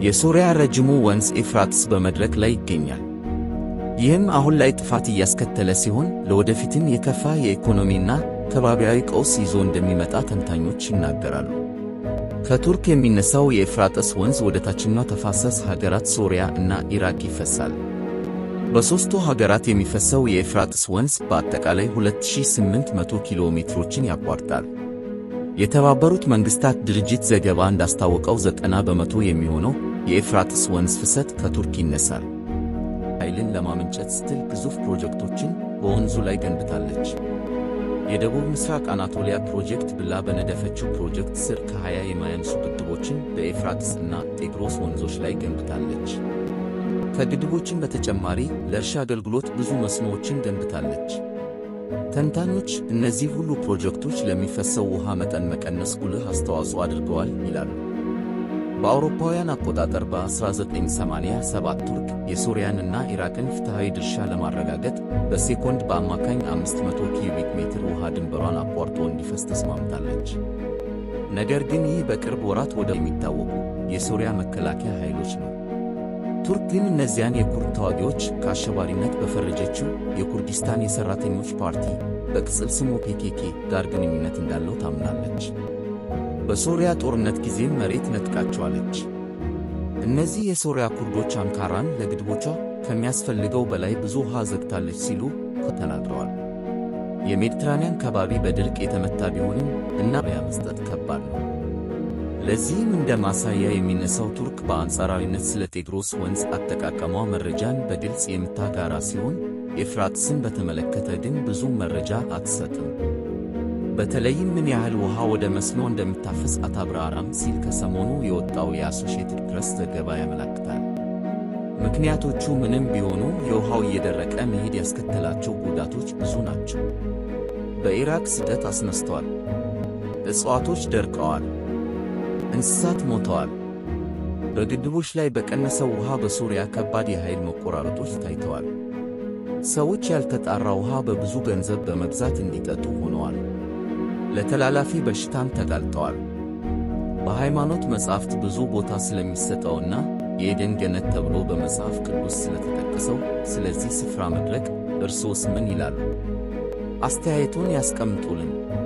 የሶርያ ረጅሙ ወንዝ ኤፍራጥስ በመድረቅ ላይ ይገኛል። ይህም አሁን ላይ ጥፋት እያስከተለ ሲሆን ለወደፊትም የከፋ የኢኮኖሚና ከባቢያዊ ቀውስ ይዞ እንደሚመጣ ተንታኞች ይናገራሉ። ከቱርክ የሚነሳው የኤፍራጥስ ወንዝ ወደ ታችኛው ተፋሰስ ሀገራት ሶርያ እና ኢራቅ ይፈሳል። በሦስቱ ሀገራት የሚፈሰው የኤፍራጥስ ወንዝ በአጠቃላይ 2800 ኪሎ ሜትሮችን ያቋርጣል። የተባበሩት መንግሥታት ድርጅት ዘገባ እንዳስታወቀው ዘጠና በመቶ የሚሆነው የኤፍራጥስ ወንዝ ፍሰት ከቱርክ ይነሳል። ኃይልን ለማመንጨት ስትል ግዙፍ ፕሮጀክቶችን በወንዙ ላይ ገንብታለች። የደቡብ ምስራቅ አናቶሊያ ፕሮጀክት ብላ በነደፈችው ፕሮጀክት ስር ከ20 የማያንሱ ግድቦችን በኤፍራጥስ እና ጤግሮስ ወንዞች ላይ ገንብታለች። ከግድቦችን በተጨማሪ ለእርሻ አገልግሎት ብዙ መስኖዎችን ገንብታለች። ተንታኞች እነዚህ ሁሉ ፕሮጀክቶች ለሚፈሰው ውሃ መጠን መቀነስ ጉልህ አስተዋጽኦ አድርገዋል ይላሉ። በአውሮፓውያን አቆጣጠር በ1987 ቱርክ የሶርያንና ኢራቅን ፍትሐዊ ድርሻ ለማረጋገጥ በሴኮንድ በአማካኝ 500 ኪዩቢክ ሜትር ውሃ ድንበሯን አቋርጦ እንዲፈስ ተስማምታለች። ነገር ግን ይህ በቅርብ ወራት ወደ የሚታወቁ የሶርያ መከላከያ ኃይሎች ነው። ቱርክ ግን እነዚያን የኩርድ ተዋጊዎች ከአሸባሪነት በፈረጀችው የኩርዲስታን የሠራተኞች ፓርቲ በቅጽል ስሙ ፔኬኬ ጋር ግንኙነት እንዳለው ታምናለች። በሶርያ ጦርነት ጊዜም መሬት ነጥቃቸዋለች። እነዚህ የሶርያ ኩርዶች አንካራን ለግድቦቿ ከሚያስፈልገው በላይ ብዙ ውሃ ዘግታለች ሲሉ ተናግረዋል። የሜዲትራንያን ከባቢ በድርቅ የተመታ ቢሆንም እና ያ መስጠት ከባድ ነው። ለዚህም እንደ ማሳያ የሚነሳው ቱርክ በአንጻራዊነት ስለ ጤግሮስ ወንዝ አጠቃቀሟ መረጃን በግልጽ የምታጋራ ሲሆን ኤፍራጥስን በተመለከተ ግን ብዙም መረጃ አትሰጥም። በተለይም ምን ያህል ውሃ ወደ መስኖ እንደምታፈስ አታብራራም ሲል ከሰሞኑ የወጣው የአሶሺየትድ ፕሬስ ዘገባ ያመለክታል። ምክንያቶቹ ምንም ቢሆኑ የውሃው እየደረቀ መሄድ ያስከተላቸው ጉዳቶች ብዙ ናቸው። በኢራቅ ስደት አስነስተዋል። እጽዋቶች ደርቀዋል። እንስሳት ሞተዋል። በግድቦች ላይ በቀነሰው ውሃ በሶርያ ከባድ የኃይል መቆራረጦች ታይተዋል። ሰዎች ያልተጣራ ውሃ በብዙ ገንዘብ በመግዛት እንዲጠጡ ሆነዋል። ለተላላፊ በሽታም ተጋልጠዋል። በሃይማኖት መጻሕፍት ብዙ ቦታ ስለሚሰጠውና የኤደን ገነት ተብሎ በመጽሐፍ ቅዱስ ስለተጠቀሰው ስለዚህ ስፍራ መድረቅ እርስዎስ ምን ይላሉ? አስተያየቶን ያስቀምጡልን።